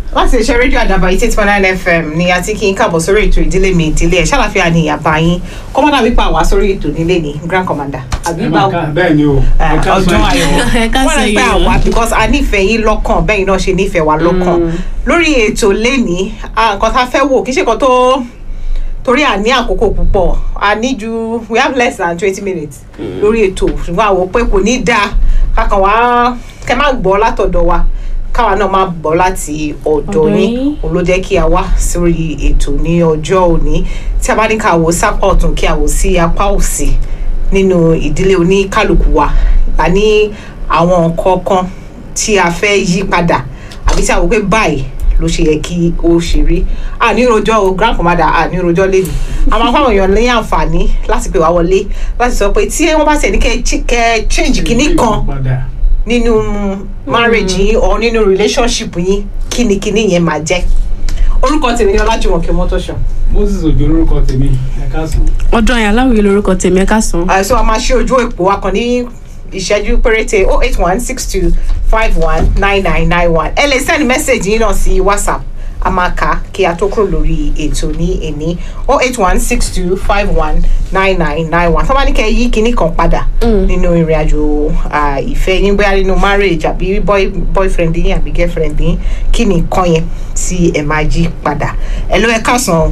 láti ṣe rédíò àdàbà eighty eight point nine fm ni a ti kí n káàbọ̀ sórí ètò ìdílé mi ìdílé ẹ̀ ṣàlàfíà ni ìyàbá yín kọ́mọ́dà wípé àwa sórí ètò nílé ni grand commander àbí ẹ báwo máa ká bẹ́ẹ̀ ni o Eh, ẹ ká sọ ọjọ́ ẹ. ayọ̀ Ẹ ká wọ́n sọ rẹ̀ pé yìí o. àwa because a nífẹ̀ẹ́ yín lọ́kàn bẹ́ẹ̀ náà ṣe nífẹ̀ẹ́ wa lọ́kàn lórí ètò lẹ́ni nǹkan tá a fẹ́ wò kì í ṣe nǹkan tó torí a ní àkókò púpọ̀ a ní ju we have less than twenty minutes lórí ètò ṣùgbọ́n àwọn pé kò ní dáa kákan wá kẹ́ má gbọ́ látọ̀dọ̀ wa káwa náà má gbọ́ láti ọ̀dọ̀ Ọ̀dọ̀ yín yín. òun ló jẹ́ kí a wá sórí ètò ní ọjọ́ òní tí a bá ní ká wò sápá ọ̀tún kí a wò sí apá òsì nínú ìdílé oníkálukú wa a ní àwọn nǹkan kan tí a fẹ́ yí padà àbí tí a wò pé báyìí ló ṣe yẹ kí ó ṣe rí àníròjọ́ o grand commander àníròjọ́ lẹ́nu àwọn afáwọn èèyàn ní àǹfààní láti pè wá wọlé láti sọ pé tí wọ́n bá tẹ̀ ní kẹ́ ch- kẹ́ change kinní kan Padà. nínú marriage yín or nínú relationship yín kíni kíni yẹn máa jẹ́ orúkọ tèmi ni ọlájúmọ̀kẹ́ mọ́tòṣọ́ moses ojo lórúkọ tèmi ẹ ká sùn. ọdún ayé aláwìyé lorúkọ tèmi ẹ ká sàn. àìsàn a máa ṣe ojú èpò wa kan ní ìṣẹ́jú péréte oh eight one six two five one nine nine nine one ẹ lè send message yín náà sí whatsapp a máa kà á kí a tó kúrò lórí ètò ní èní oh eight one six two five one nine nine nine one tó bá ní kẹ́ ẹ yí kinní kan padà nínú ìrìn àjò ah, ìfẹ́ yín bóyá nínú marriage àbí boy, boyfriend yín àbí girlfriend yín kí ni nǹkan yẹn tí ẹ máa yí padà ẹ ló ẹ káàsán o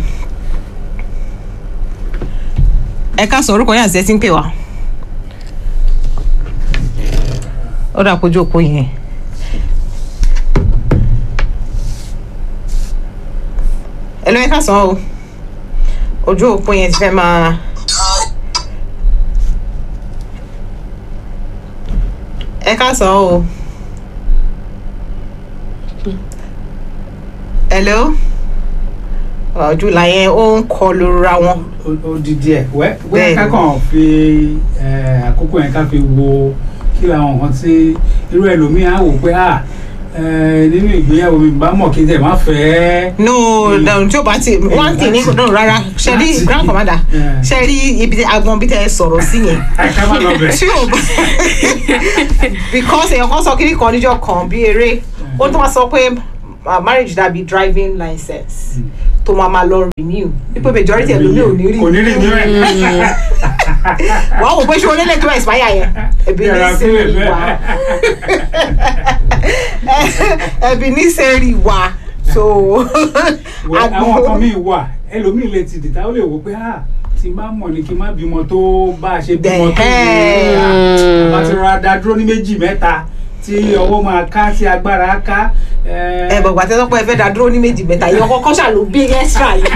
ẹ káàsán orúkọ yín àti ẹ ti ń pè wá. ó dà kójú òpó yẹn. ẹ ló ẹ káàsán o ojú òpó yẹn ti fẹ́ máa. ẹ káàsán o. hello ojú la yẹn ó ń kọ lóra wọn. Ó- ó di díẹ̀ wẹ́ Bẹ́ẹ̀ni. wẹ́ ká kàn fi eh, àkókò yẹn ká fi wo kí làwọn nǹkan tí irú ẹlòmíì á wò pé à eh, nínú ìgbéyàwó mi bá mọ̀ kí n tẹ̀ má fẹ́ no Mm. no tí o bá ti one thing ní no rárá ṣe rí Láti- grand commander Yeah. ṣe rí ibi tí agbọn bí tẹ ẹ sọ̀rọ̀ sí yẹn ká má lọ bẹ̀. tí o bá because èèyàn kan sọ kiri kan níjọ́ kan bí eré ó tún wá sọ pé uh, marriage dàbí driving license tó máa ma lọ renew wípé majority ẹlòmíì ò ní rí kò ní rí ní rẹ̀. wàá wò pé ṣé onílé tó expire yẹn ẹbí ní Yàrá sẹ́rí sílẹ̀ wa bẹ́ẹ̀. ẹbí ní sẹ́rí wa so Wẹ́, àwọn kan míì wà ẹlòmíì lè ti dìtà ó lè wò pé à tí n bá mọ̀ ní kí n má bímọ tó bá a ṣe bímọ tó Dẹ̀hẹ́. bá ti rọra dá dúró ní méjì mẹ́ta tí ọwọ́ máa ká tí agbára ká. ẹ bọ̀ gbàtẹ́ sọ́pọ̀ ẹ fẹ́ dá dúró ní méjì mẹ́ta yìí ọkọ̀ kọ́ṣà ló bí extra yìí.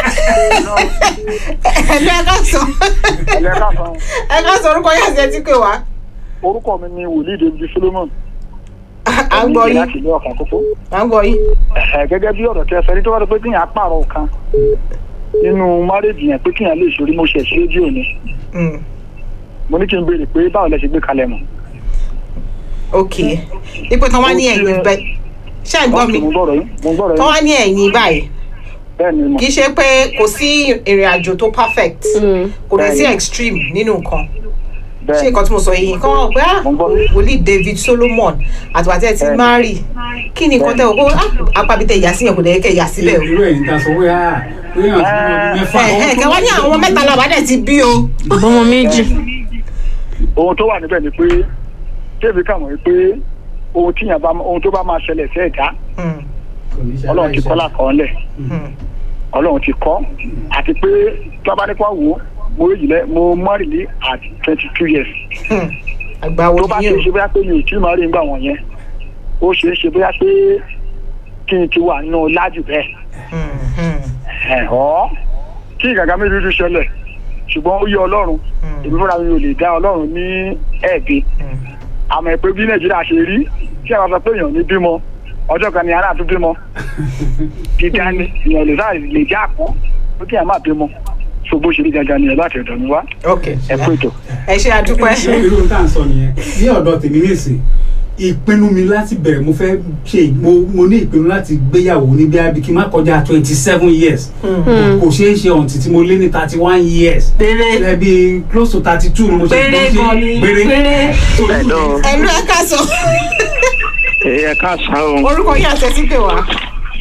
ẹ lọ ẹ ká sọ Ilé káfọn. ẹ ká sọ orúkọ yàtí ẹ ti pè wá. Orúkọ mi ni Wòlíì David Solomon. à ń gbọ́ Oníṣẹ́ yín Láti ilé ọ̀kan kókó. à ń gbọ́ yín. Ẹ̀hẹ̀, Gẹ́gẹ́ bí ọ̀rọ̀ tí ẹ sọ ní tó bá dé pé kíyàn pààrọ̀ kan nínú márèjì yẹn pé kíyàn lè ṣorí mo ṣẹ̀ sí rédíò ni. Mm, Mo ní kí n béèrè pé báwo lẹ ṣe gbé kalẹ̀ mọ̀. ok ipò tán wá ní ẹ̀yìn bẹ́ẹ̀ ṣé ẹ̀ ń gbọ́ mi Mo gbọ́dọ̀ yín. Mo gbọ́dọ̀ tán yín. wá ní ẹ̀yìn báyìí Bẹ́ẹ̀ ni mo. kì í ṣe pé kò sí ìrìn àjò tó perfect kò dẹ̀ sí Bẹ́ẹ̀ni. extreme nínú nǹkan ṣé Bẹ́ẹ̀ nǹkan tí mo sọ yìí kọ́ wọ́n pé ah Mo ń gbọ́. wòlíì david solomon àtìwà tí ẹ ti Bẹ́ẹ̀ni. marry kí ni nǹkan tẹ́ o kó ah apábí tẹ ìyá sí yẹn kò dẹ̀ yẹ kẹ́ ìyá síbẹ̀ o. irú ẹ̀yìn ta sọ pé à pé èèyàn ti bímọ mẹ́fà. ẹ ẹ kẹwàá ní àwọn mẹ́ta làwọn dẹ̀ ti bí o. ọmọ méjì. ohun tó wà níbẹ̀ ni pé David kà mọ̀ pé ohun tíyàn bá ohun tó bá máa ṣẹlẹ̀ sí ẹ̀dá Hmm, Kò ní ṣe Ọlọ́run ti kọ́ aláìṣẹ̀. lákọọ́lẹ̀. hmm, Ọlọ́run ti kọ́ àti pé tí wọ́n bá ní kó wò ó mo rí jìlẹ̀ mo mọ́rì ní at twenty two years. hmm. àgbà wo tó bá ni ṣe yín é ṣe bóyá pé mi ò tí ì máa rí nígbà wọ̀nyẹn ó ṣe é ṣe bóyá pé kí n ti wà nínú lájú bẹ́ẹ̀ ẹ̀ ọ́ kí ìgàgá mi dúdú ṣẹlẹ̀ ṣùgbọ́n ó yẹ ọlọ́run èmi fúnra mi ò lè dá ọlọ́run ní ẹ̀bi àmọ́ pé bí nàìjíríà ṣe rí tí àwọn sọ pé èèyàn ní bímọ ọjọ́ kan ni ara tún bímọ dídá ni èèyàn lè sáà lè já àpọ́n pé kí èèyàn má bímọ ṣùgbọ́n ṣe rí gangan nìyẹn láti ọ̀dọ̀ mi wá ok ẹ kú ètò. ẹ ṣe àdúpẹ́. ṣé irú tá à ń sọ nìyẹn ní ọ̀dọ̀ tèmi nìsín ìpinnu mi láti bẹ̀rẹ̀ mo fẹ́ ṣe mo mo ní ìpinnu láti gbéyàwó ní bí abí kí n má kọjá twenty seven years kò ṣeé ṣe ọ̀ǹtì tí mo lé ní thirty one years péré ẹbí close to thirty two ni mo ṣe péré mo ṣe- gan ni péré péré. So, Hello. ẹnu ẹ ká sọ ẹ ká sá o orúkọ yín àti ẹtí pè wá.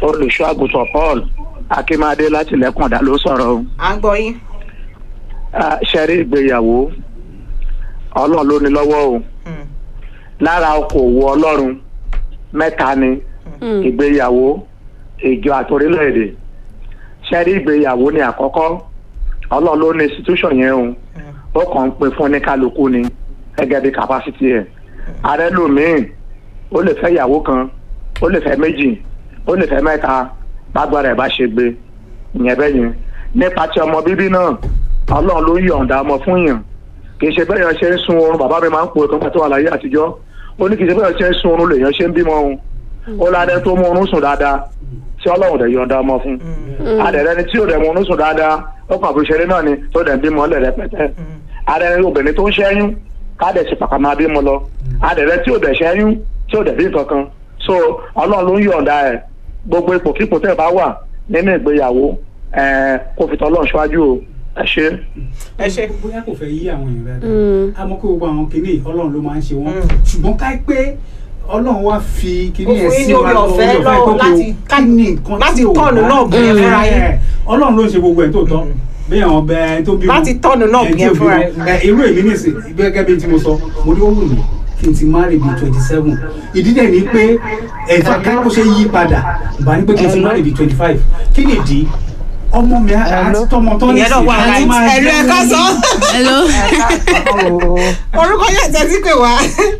olùṣọ́ àgùntàn paul akínmadé láti lẹ́kùndà ló sọ̀rọ̀ o. à ń gbọ́ yín. Ah, ṣẹ́rí ìgbéyàwó ọlọ́run ló ní lọ́wọ́ o Hmm. lára okòwò ọlọ́run mẹ́ta ni ìgbéyàwó ìjọ àtòrílẹ̀-èdè ṣẹ́rí ìgbéyàwó ni àkọ́kọ́ ọlọ́run ló ní institution yẹn o ó kàn ń pè fún ní kálukú ni gẹ́gẹ́ bí capacity ẹ̀ ààrẹ lòmíì ó lè fẹ́ ìyàwó kan ó lè fẹ́ méjì ó lè fẹ́ mẹ́ta bágbára ẹ̀ bá ṣe gbé ìyẹn bẹ́ẹ̀ yẹn nípa ti ọmọ bíbí náà ọlọ́run ló yọ̀ǹda ọmọ fún yàn kì í ṣe bẹ́ẹ̀ yẹn ṣe ń sun oorun bàbá mi máa ń pò tó ń pàtó àlàyé àtijọ́ ó ní kì í ṣe bẹ́ẹ̀ yẹn ṣe ń sun oorun lèèyàn ṣe ń bímọ òun ó ládẹ́ tó mú oorun sùn dáadáa tí ọlọ́run dẹ̀ yọ̀ǹda ọmọ fún adẹ̀rẹ́ ni tí ò dẹ̀ mú oorun sùn dáadáa ó kàn fi ṣeré náà ni tó dẹ̀ ń bímọ lẹ̀ rẹpẹtẹ adẹ̀rẹ́ ni obìnrin tó ń ṣẹ́yún ká dẹ̀ ṣe pàpà máa bímọ lọ adẹ̀rẹ́ tí ò dẹ̀ ṣẹ́yún tí ò dẹ̀ bí kankan so ọlọ́run ló ń yọ̀ǹda ẹ̀ gbogbo ipòkípò tẹ́ ẹ bá wà nínú ìgbéyàwó ẹ̀ kó fi tọ́lọ́run ṣáájú o ẹ ṣe. ẹ ṣe. bóyá kò fẹ́ yí àwọn èèyàn dáadáa a mọ̀ pé gbogbo àwọn kìíní ọlọ́run ló máa ń ṣe wọ́n ṣùgbọ́n ká pé ọlọ́run wá fi kìíní Ó fún ẹ̀ yín sí ní wa oore lọ ọ̀fẹ́ oore ọ̀fẹ́ lọ́wọ́ tó kí láti- o kí ni nǹkan láti tí ò tọ́ọ̀nù bá- náà bìyẹn fúnra yín. Ẹ̀, ọlọ́run ló ń ṣe gbogbo ẹ̀ tó tọ́ bí àwọn ọbẹ̀ ẹ̀ tó bímọ Láti tọ́ọ̀nù náà ẹ̀ tí bìyẹn ò fúnra bímọ. yín. Ẹ̀, irú èmi nìsín gẹ́gẹ́ bí tí mo sọ mo ní ó wù mí kí n ti marry bíi twenty seven ìdí dẹ̀ ni pé ẹ̀fà ká kó ṣe yí padà bá ní pé kí n ti marry bíi twenty five kí ni ìdí ọmọ mi àti tọmọ tó ní ìyẹn náà wà àti láì máa ẹ̀lú jẹ́ ẹ̀ka sọ. hello. orúkọ yẹn tẹ́tí pé wá.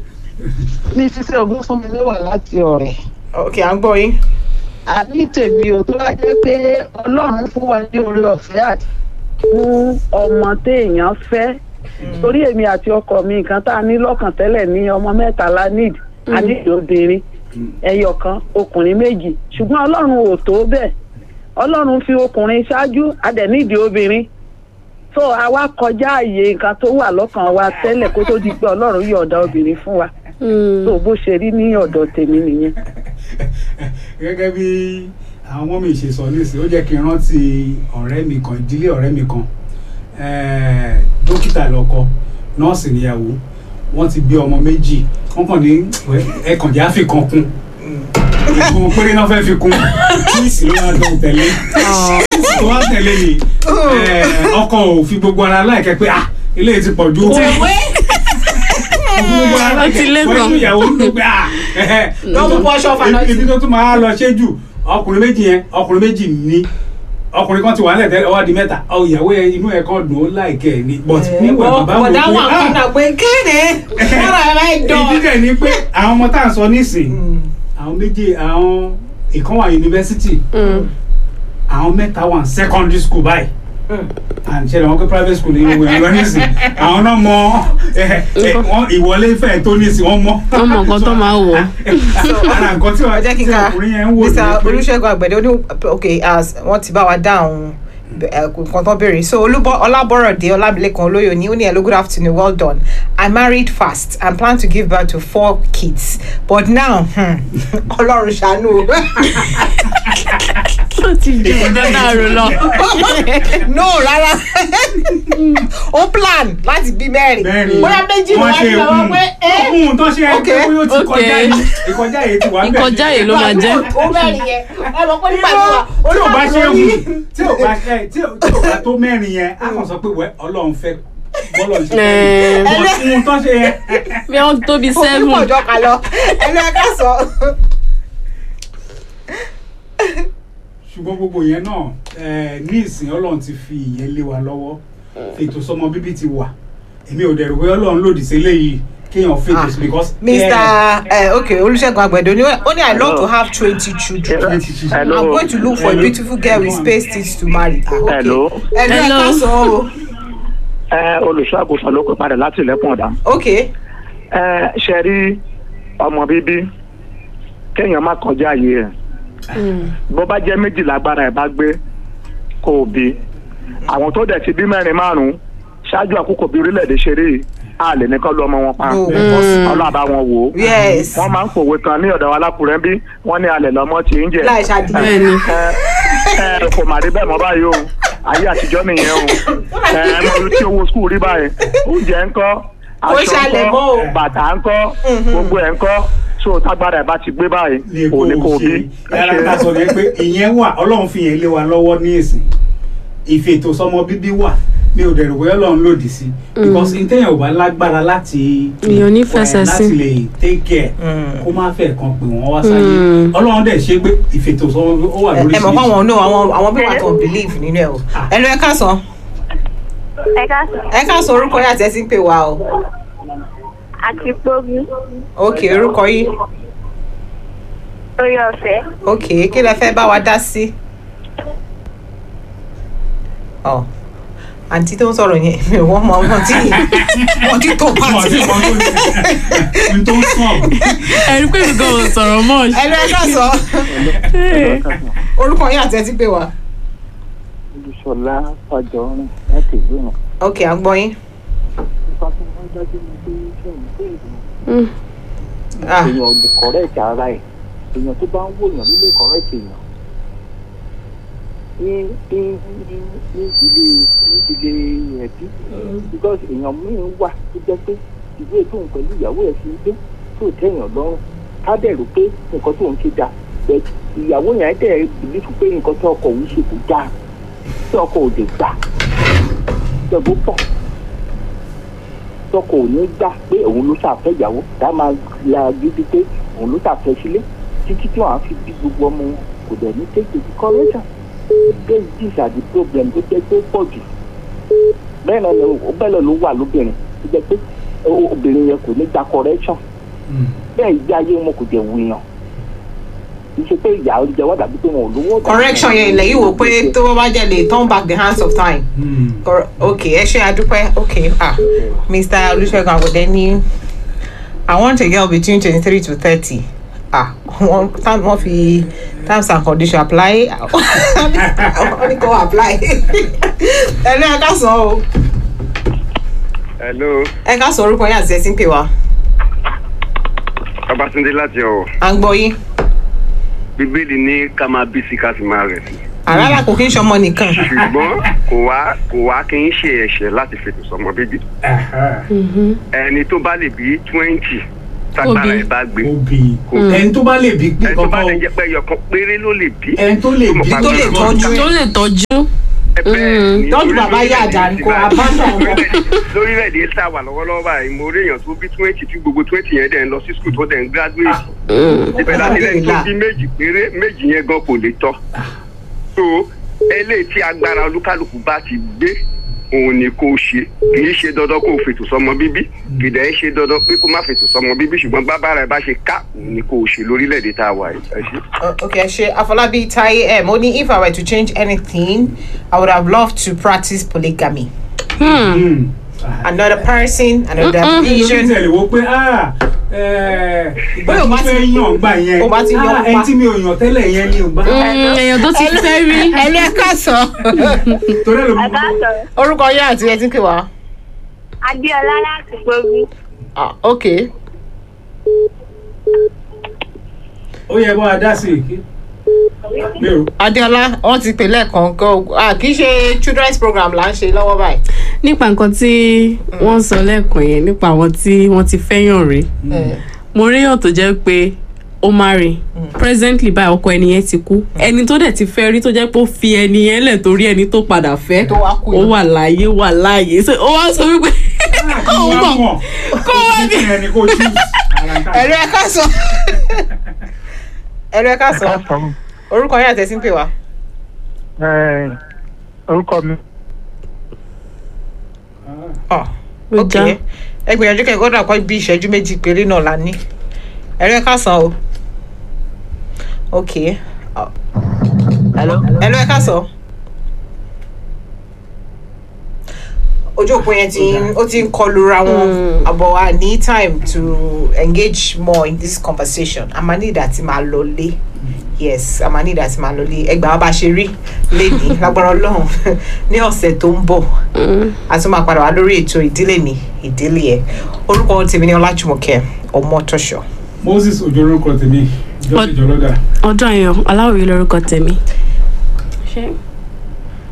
ní sísẹ ogún fún mi ló wà láti ọ̀rẹ́ ok à ń gbọ́ yín. àní tèmi ò tó wá jẹ́ pé ọlọ́run fún wa ní oore ọ̀fẹ́ àti fún ọmọ téèyàn fẹ́ torí èmi àti ọkọ mi nǹkan tá a ní lọ́kàn tẹ́lẹ̀ ní ọmọ mẹ́ta la need a ní obìnrin ẹyọ kan ọkùnrin méjì ṣùgbọ́n ọlọ́run ò tó bẹ́ẹ̀ ọlọ́run fi ọkùnrin ṣáájú a dẹ̀ nídìí obìnrin so àwa kọjá àyè nǹkan tó wà lọ́kàn wa tẹ́lẹ̀ kó tó di pé ọlọ́run yọ̀ọ̀da obìnrin fún wa so bó ṣe rí ní ọ̀dọ̀ tèmi nìyẹn. gẹ́gẹ́ bí àwọn ọmọ mi ṣe sọ nísìnyí ó jẹ́ kí n rántí ọ̀rẹ́ mi kan ìdílé ọ̀rẹ́ mi kan eh, dókítà lọ́kọ nọ́ọ̀sì níyàwó wọ́n ti bí ọmọ méjì wọ́n kàn ní ẹ̀kànjẹ́ àfikàn kún ìgbìmọ̀ péré náà fẹ́ fi kún kíìsì ló máa dán tẹ̀lé kíìsì tó wá tẹ̀lé ni eh, ọkọ ò fi gbogbo ara láìkẹ́ pé ah eléyìí ti pọ̀ ju gbogbo ara Ó ti lé láìkẹ́ gan. pẹ̀lú ìyàwó ń dùn pé ah Lọ́ mú bọ́ṣọ́ fànà sí. ibi tó tún máa lọ ṣe jù ọkùnrin méjì yẹn ọkùnrin méjì ní ọkùnrin kan ti wà lẹ́tẹ̀ẹ́ ọwọ́ di mẹ́ta ọ ìyàwó yẹn inú ẹ̀ kan dùn ó láìkẹ́ ẹ̀ ni but níwọ̀n bàbá wò bọ̀dá wà pé ah kọ́nà pé kéde wọ́n rà ẹ̀ dán. ìdí dẹ̀ ni pé àwọn ọmọ tá à ń sọ nísìn àwọn méjì àwọn ìkan wà yunifásitì àwọn mẹ́ta wà secondary school báyìí and ṣe làwọn pé private school ní gbogbo ẹ̀rọ nísìn àwọn náà mọ ẹ, ẹ, wọ́n ìwọlé fẹ́ tó nísìn wọ́n mọ. Wọ́n mọ nǹkan tó máa wọ̀. ara nǹkan tí ẹ jẹ́ kí n tí ka ọkùnrin yẹn ń wò mr ni pé- olùṣègùn àgbẹ̀dẹ ó ní ok as wọ́n ti bá wa dáhùn eh, nǹkan tó béèrè so olúbọ ọlábọ̀rọ̀dé ọlábìlẹ̀kan olóyè ní ó ní hello good afternoon well done i married fast and plan to give birth to four kids but now hmm, ọlọ́run ṣàánú o Ó ti ju ọjọ́ náà rò lọ. no rárá ó plan láti bí mẹ́rin mẹ́rin bóyá méjì ló wá ní ọwọ́ pé ẹ́ ohun tó ṣe Ok, ẹgbẹ́ bóyá ó ti ok. kọjá yìí ìkọjá yìí ti wà ń bẹ̀. Ìkọjá yìí ló máa jẹ́. ó mẹ́rin yẹn ẹ mọ̀ pé nígbà tí wà tí ò bá ṣe ó hù tí ò bá ṣe tí ò tí ò bá tó mẹ́rin yẹn á kàn sọ pé wẹ́ ọlọ́run fẹ́ bọ́lọ̀ ṣe Ẹ̀ẹ́. fẹ́ bọ́ ohun tó ṣe yẹn. Bí wọ́n tóbi ó seven. pọ̀ jọ kà lọ ẹnu ẹ ká sọ. ṣùgbọ́n gbogbo yẹn náà eh, ní ìsìn ọlọ́run ti fi ìyẹn lé wa lọ́wọ́ fètò sọmọ bíbí ti wà èmi ò dẹ̀rù pé ọlọ́run lòdì sí eléyìí kéèyàn fètò sí because. mr eh, okay olùṣègùn àgbẹ̀dẹ ó ní ó ní i love to have twenty children Hello. i'm going to look for a beautiful girl with space teeth to marry. Ah, okay. Hello. ẹnu ẹ ká Hello. sọ o. ẹ olùṣọ́ àgùntàn ló pè padà láti ilẹ̀kùn ọ̀dà. okay ẹ ṣe rí ọmọ bíbí kéèyàn má kọjá ààyè ẹ̀ bó bá jẹ́ méjì lágbára ẹ̀ bá gbé kó o bí àwọn tó dẹ̀ ti bí mẹ́rin márùn-ún ṣáájú àkókò bí orílẹ̀-èdè ṣe rí yìí, a lè ní kán lu ọmọ wọn pa No, possible. ọlọ́àbá wọn wò ó yes wọ́n máa ń pòwe kan ní ọ̀dọ̀ wa lákùrẹ́ bí wọ́n ní alẹ̀ lọ́mọ tí ń jẹ láì ṣàdìyẹ. Bẹ́ẹ̀ni. ẹ ẹ kò mà rí bẹ́ẹ̀ mọ́ báyìí o ayé àtijọ́ nìyẹn o ẹ ẹ mọ orí tí owó skul rí báyìí oúnjẹ ńkọ́ Kò aṣọ ṣàlẹ̀ mọ́ o. ńkọ́ bàtà ńkọ́ gbogbo ẹ̀ ńkọ́ so tágbára ẹ̀ bá ti gbé báyìí ní kò ní kó kó o bí. ṣe yàrá ta sọ yẹn pé ìyẹn wà ọlọ́run fi yẹn lé wa lọ́wọ́ ní ìsìn ìfètò sọmọ bíbí wà mi ò dẹ̀rù bóyá ọlọ́run lòdì sí because ntẹ́yìn ò bá lágbára láti Èèyàn ò ní fẹsẹ̀ eh, sí. láti lè take care Mm. kó má fẹ́ kan pè wọ́n wá sáyé Mm. ọlọ́run dẹ̀ ṣe pé ìfètò sọmọ bíbí ó wà ẹ lórí ẹ mọ̀ fún àwọn náà àwọn àwọn bí wàá tó believe nínú ẹ o ẹ lọ ẹ káàsán ẹ káàsán ẹ káàsán orúkọ yín àti ẹ ti ń pè wá o àti gbógun ok orúkọ yín lórí ọ̀fẹ́ ok kí lẹ fẹ́ bá wa dá sí. ọ àǹtí tó ń sọ̀rọ̀ yẹn mi ò wọ́n mọ ọmọ tí wọ́n ti tó Wọ́n pàtì. ti kọ́ tó ṣe n tó sàn ẹ̀rí pé mi gan ò sọ̀rọ̀ mọ́ ẹ lọ ẹ káàsán orúkọ yín àti ẹ ti pè wá olùṣọlá fàjọrin láti ìlú náà. ok à ń gbọ́ yín. nípa tí wọ́n dájú ní pé sẹ́yìn pé Mm. Ah. èèyàn ò lè kọ̀rẹ́ẹ̀tì ara ẹ̀ èèyàn tó bá ń wò èèyàn ló lè kọ̀rẹ́ẹ̀tì èèyàn. ní ní ní ní ilé ní ilé ẹbí because èèyàn míì wà tó jẹ́ pé ìwé tóun pẹ̀lú ìyàwó ẹ̀ fi dé tó tẹ̀yàn lọ́rùn ká dẹ̀ rò pé nǹkan tóun ṣe dáa but ìyàwó yẹn dẹ̀ bìlífù pé nǹkan tó ọkọ òun ṣe kò dáa tí ọkọ ò lè gbà ṣẹ́gun pọ̀ tọkọ ò ní gbà pé òun ló ṣàfẹ́ ìyàwó tá a máa la gidi pé òun ló ṣàfẹ́ sílé títí tí wọ́n á fi bí gbogbo ọmọ wọn kò dẹ̀ ní take the correction these these are the problem tó jẹ́ pé ó pọ̀ jù bẹ́ẹ̀ náà ló bẹ́ẹ̀ náà ló wà lóbìnrin tó jẹ́ pé o- obìnrin yẹn kò ní gba correction bẹ́ẹ̀ ìgbé ayé wọn kò jẹ́ wuyàn kì í ṣe pé ìyá oúnjẹ wà dàbí pé wọn ò lówó. correction yẹn ilẹ̀ yìí wò pé tó bá jẹ́ lè turn back the hands of time. Cor- ok ẹ ṣe àdúpẹ́ ok ah mr olùṣègùn àgùdẹ ní i want a girl between twenty three to thirty ah wọ́n tam- wọ́n fi terms and conditions apply wọ́n ní kò apply ẹ lọ ẹ ká sọ o hello ẹ ká sọ orúkọ yín àti ẹ ti ń pè wá babatunde láti ọwọ à ń gbọ́ yín bíbélì ní ká máa bí sí ká sì máa rẹ̀ sí àràlà kò kí ń ṣọmọ nìkan ṣùgbọ́n kò wá kò wá kí n ṣe ẹ̀ṣẹ̀ láti fètò sọmọ bíbí ẹni tó bá lè bí twenty tágbára Obì. ẹ̀ bá gbé obì ẹni tó bá lè bí pé ẹni tó bá lè kọ́kọ́ jẹ́ pé ẹyọkan péré ló lè bí ẹni tó lè bí tó lè tọ́jú tó lè tọ́jú bẹ́ẹ̀ ni tọ́jú lórí- bàbá yá lórílẹ̀-èdè àjà ni kò Zimbabwe- abandon wọn. lórílẹ̀-èdè- lórílẹ̀-èdè tá a wà lọ́wọ́lọ́wọ́ báyìí mo rí èèyàn tó bí twenty tí gbogbo twenty yẹn dẹ̀ ń lọ sí school tó dẹ̀ ń graduate ibẹ̀ láti lẹ́yìn tó bí méjì péré méjì yẹn gan kò lè tọ́ so eléyìí tí agbára olúkálùkù bá ti gbé òun ni kò ṣe kì í ṣe dandan kó o fètò sọmọ bíbí kì í dẹ̀ ṣe dandan pé kó má fètò sọmọ bíbí ṣùgbọ́n bábára ẹ bá ṣe ká òun ni kò ṣe lórílẹ̀‐èdè tá a wà yìí ẹ ṣe. Uh, okay, ṣe Afolabi Taye M. Only if I were to change anything, I would have loved to practice polygamy. Hmm. Another person, another lórí vision. tẹ̀lé wo pé ah eh, ìgbà Bóyá o tí mo bá fẹ́ ti- yàn gbà yẹn o bá ti yan ah, pa. ẹni tí mi ò yàn tẹ́lẹ̀ yẹn ni ò bá Mm, èèyàn tó ti fẹ́ rí Ẹlú ẹ káàsán. torí ẹ̀ ló ẹ mú káàsán Orúkọ yín àti ẹ ti ń pè wá. adéọlá láti gbógun Ah, okay. ó yẹ bá a dá sí i mi ò Adéọlá, wọ́n ti pè lẹ́ẹ̀kan gan. Ah, kì í ṣe children's program là ń ṣe lọ́wọ́ báyìí. nípa nǹkan tí wọ́n sọ lẹ́ẹ̀kan yẹn nípa àwọn tí wọ́n ti fẹ́yàn rí Eh, mo ríyàn tó jẹ́ pé ó marry presently báyìí ọkọ ẹni yẹn ti kú ẹni tó dẹ̀ ti fẹ́ rí tó jẹ́ pé ó fi ẹni yẹn lẹ̀ torí ẹni tó padà fẹ́ Tó wá kú ó yẹn. wà láàyè wà láàyè so ó wá sọ wípé kó o mọ̀ kó o wá ní. ẹni kó tú Ẹlú ẹ káàsán. Ẹlú ẹ káàsán. Orúkọ yín àti ẹ ti ń pè wá. orúkọ mi Ah, Ó ok. já. Ẹ gbìyànjú kẹ́ gbọ́dọ̀ kọ́ bí ìṣẹ́jú méjì péré náà la ní. Ẹlú ẹ káàsán o. Ok. Ah, hello. Ẹlú ẹ káàsán. ojú òpó yẹn ti ń ó ti ń kọlura wọn àbọ̀ wa ní time to engage more in this conversation a máa ní ìdá tí máa lọ lé yes a máa ní ìdá tí máa lọ lé ẹgbàá wa bá ṣe rí lénìí lágbára ọlọ́run ní ọ̀sẹ̀ tó ń bọ̀ a tún máa padà wá lórí ètò ìdílé mi ìdílé ẹ orúkọ tèmi ní ọlájúmọ̀kẹ́ ọmọtọ́ṣọ. moses ojú orúkọ tèmi jọ́sí jọlọ́dà. ọdún ayọ̀ aláwòye lórúkọ tèmi. ṣé